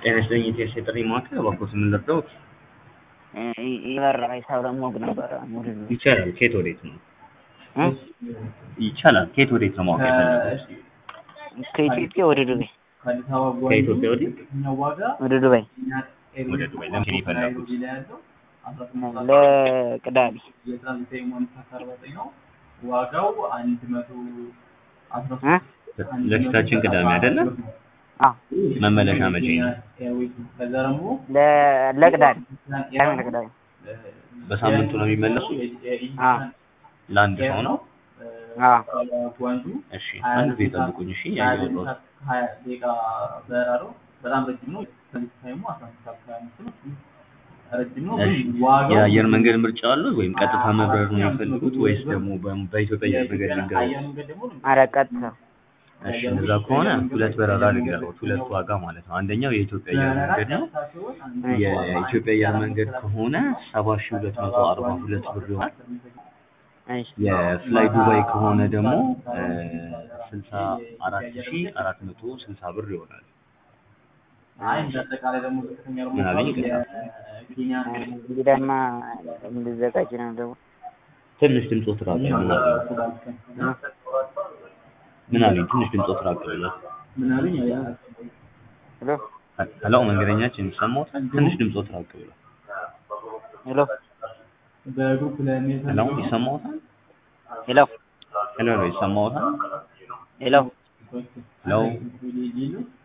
ጤና ይስጥልኝ የኢትዮ ጥሪ ማዕከል እባክዎት ምን ልርዳዎት? ይበር ሂሳብ ለማወቅ ነበረ ሙሉ ይቻላል። ከየት ወዴት ነው? ይቻላል። ከየት ወዴት ነው ማወቅ የፈለጉት? ከኢትዮጵያ ወደ ዱባይ ከኢትዮጵያ ወዴት? ወደ ዱባይ ወደ ዱባይ። ለምን ነው የፈለጉት? ለቅዳሜ ዋጋው አንድ መቶ አስራ እ ለፊታችን ቅዳሜ አይደለም? አ መመለሻ መቼ ነው? ከዛ ደግሞ ለ- ለቅዳሜ ቅዳሜ ለቅዳሜ በሳምንቱ ነው የሚመለሱት? አ ለአንድ ሰው ነው? አ ጓንጁ እሺ፣ አንድ ጊዜ ጠብቁኝ። እሺ፣ ያየሁት ሀያ ደቂቃ በረራ ነው። በጣም ረጅም ነው። ታይሙ አስራ አምስት ሰዓት ከሀያ አምስት ነው። ረጅም ነው። እሺ፣ ግን ዋጋው የአየር መንገድ ምርጫ አለው ወይም ቀጥታ መብረር ነው የሚፈልጉት ወይስ ደግሞ በ- በኢትዮጵያ አየር መንገድ ልንገሩት? አየር መንገድ ደግሞ ኧረ ቀጥታ እሺ፣ እንደዛ ከሆነ ሁለት በረራ ልንገሩት፣ ሁለት ዋጋ ማለት ነው። አንደኛው የኢትዮጵያ አየር መንገድ ነው። የኢትዮጵያ አየር መንገድ ከሆነ ሰባ ሺህ ሁለት መቶ አርባ ሁለት ብር ይሆናል። እሺ የፍላይ ዱባይ ከሆነ ደግሞ ስልሳ አራት ሺህ አራት መቶ ስልሳ ብር ይሆናል። አይ እንደ አጠቃላይ ደግሞ ዝቅተኛ ደግሞ ምን አለኝ? ይቅርታ። ኬንያ እንግዲህ ደግሞ እንድዘጋጅ ነው ደግሞ ትንሽ ድምፆት ራቅ ምን አለኝ? ምን አለኝ? ትንሽ ድምፆት ራቅ ብሎ ምን አሉኝ? ሄሎ ሄሎ፣ መንገደኛችን ይሰማዎት? ትንሽ ድምፆት ራቅ ብሎ ሄሎ በግሩፕ ለሚል ሄሎ፣ ይሰማዎታል? ሄሎ ሄሎ፣ ይሰማዎታል? ሄሎ ሄሎ፣ ሄሎ